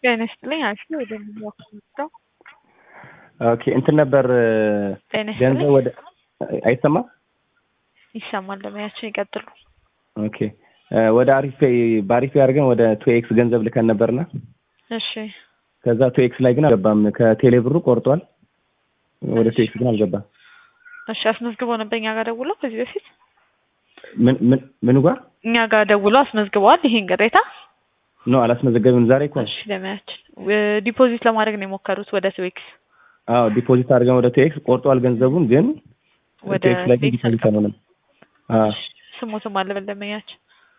ጤና ይስጥልኝ አሪፍ ነው ወደ ሚዛው ኦኬ እንትን ነበር ጤና ገንዘብ ይስጥልኝ ወደ አይሰማም። ይሰማል ለሙያችን ይቀጥሉ ኦኬ ወደ አሪፍ ፔይ በአሪፍ ፔይ አድርገን ወደ ቱ ኤክስ ገንዘብ ልከን ነበርና እሺ ከዛ ቱ ኤክስ ላይ ግን አልገባም። ከቴሌ ብሩ ቆርጧል። ወደ ቱ ኤክስ ግን አልገባም። እሺ አስመዝግቦ ነበር እኛ ጋር ደውሎ ከዚህ በፊት ምን ምን ምኑ ጋር እኛ ጋር ደውሎ አስመዝግበዋል ይሄን ቅሬታ ነው አላስመዘገብም። ዛሬ እኮ ነው። እሺ ለሙያችን ዲፖዚት ለማድረግ ነው የሞከሩት ወደ ትዌክስ አዎ ዲፖዚት አድርገን ወደ ቱ ኤክስ ቆርጧል ገንዘቡን ግን ወደ ቱ ኤክስ ላይ ግን ቴክስ ዲፖዚት አልሆነም። አዎ ስሙትም አለ ለሙያችን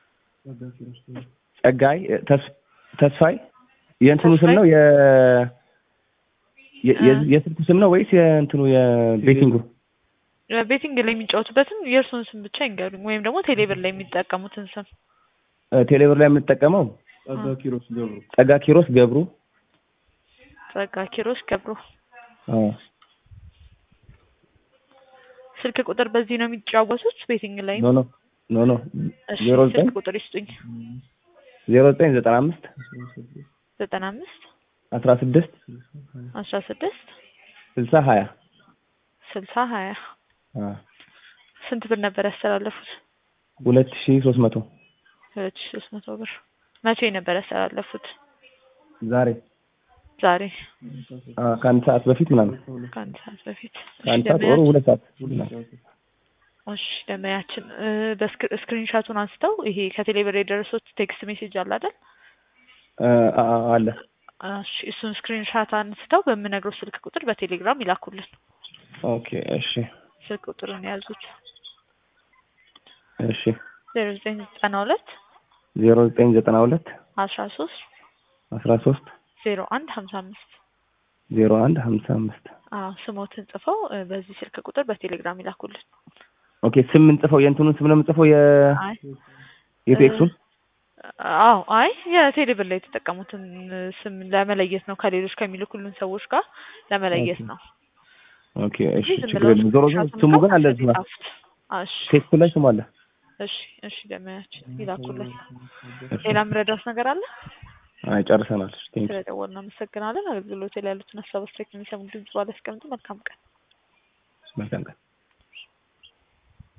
ጸጋይ ተስ- ተስፋይ የእንትኑ ስም ተስፋይ? ነው የ የ- የ- የስልኩ ስም ነው ወይስ የእንትኑ የቤቲንጉ? ቤቲንግ ላይ የሚጫወቱበትን የእርሱን ስም ብቻ ይንገሩኝ ወይም ደግሞ ቴሌብር ላይ የሚጠቀሙትን ስም እ፣ ቴሌብር ላይ የምንጠቀመው ጸጋ ኪሮስ ገብሩ ጸጋ ኪሮስ ገብሩ። ጸጋ ኪሮስ ገብሩ አዎ ስልክ ቁጥር በዚህ ነው የሚጫወቱት ቤቲንግ ላይ ኖ ኖ ኖ ኖ እሺ ዜሮ ዘጠኝ ስልክ ቁጥር ይስጡኝ ዜሮ ዘጠኝ ዘጠና አምስት ዘጠና አምስት አስራ ስድስት አስራ ስድስት ስልሳ ሀያ ስልሳ ሀያ አዎ ስንት ብር ነበር ያስተላለፉት ሁለት ሺ ሶስት መቶ ሁለት ሺ ሶስት መቶ ብር መቼ ነበር ያስተላለፉት ዛሬ ዛሬ አዎ ከአንድ ሰዓት በፊት ምናምን ከአንድ ሰዓት በፊት እሺ ከአንድ ሰዓት ወሩ ደንበኛችን ሁለት ሰዓት እሺ ደንበኛችን በስክሪን ሻቱን አንስተው ይሄ ከቴሌብር የደረሱት ቴክስት ሜሴጅ አለ አይደል እ፣ አ- አ- አለ እሺ እሱን ስክሪን ሻት አንስተው በምነግረው ስልክ ቁጥር በቴሌግራም ይላኩልን ኦኬ እሺ ስልክ ቁጥሩን የያዙት እሺ ዜሮ ዘጠኝ ዘጠና ሁለት ዜሮ ዘጠኝ ዘጠና ሁለት አስራ ሶስት አስራ ሶስት ዜሮ አንድ ሀምሳ አምስት ዜሮ አንድ ሀምሳ አምስት አዎ ስሞትን ጽፈው እ፣ በዚህ ስልክ ቁጥር በቴሌግራም ይላኩልን ኦኬ ስም የምንጽፈው የእንትኑን ስም ነው የምንጽፈው የ አይ የቴክሱን አዎ አይ የቴሌብር ላይ የተጠቀሙትን ስም ለመለየት ነው ከሌሎች ከሚልኩልን ሰዎች ጋር ለመለየት ኦኬ። ነው ኦኬ እሺ እንጂ ዝም ችግር ብለው የለም ዞሮ ዞሮ ስክሪንሻቱን ስሙ ግን አለ ከታች እዚህ ጋር የጻፉት። አዎ፣ እሺ ቴክስቱ ላይ ስሙ አለ እሺ እሺ ደመያችን ይላኩልን እሺ ሌላ ምረዳውስ ነገር አለ አይ ጨርሰናል ቴንክ ስለደወልን አመሰግናለን አገልግሎት ላይ ያሉትን ሀሳብ አስተያየት የሚሰሙ ድምጽ ባለ ያስቀምጡ መልካም ቀን መልካም ቀን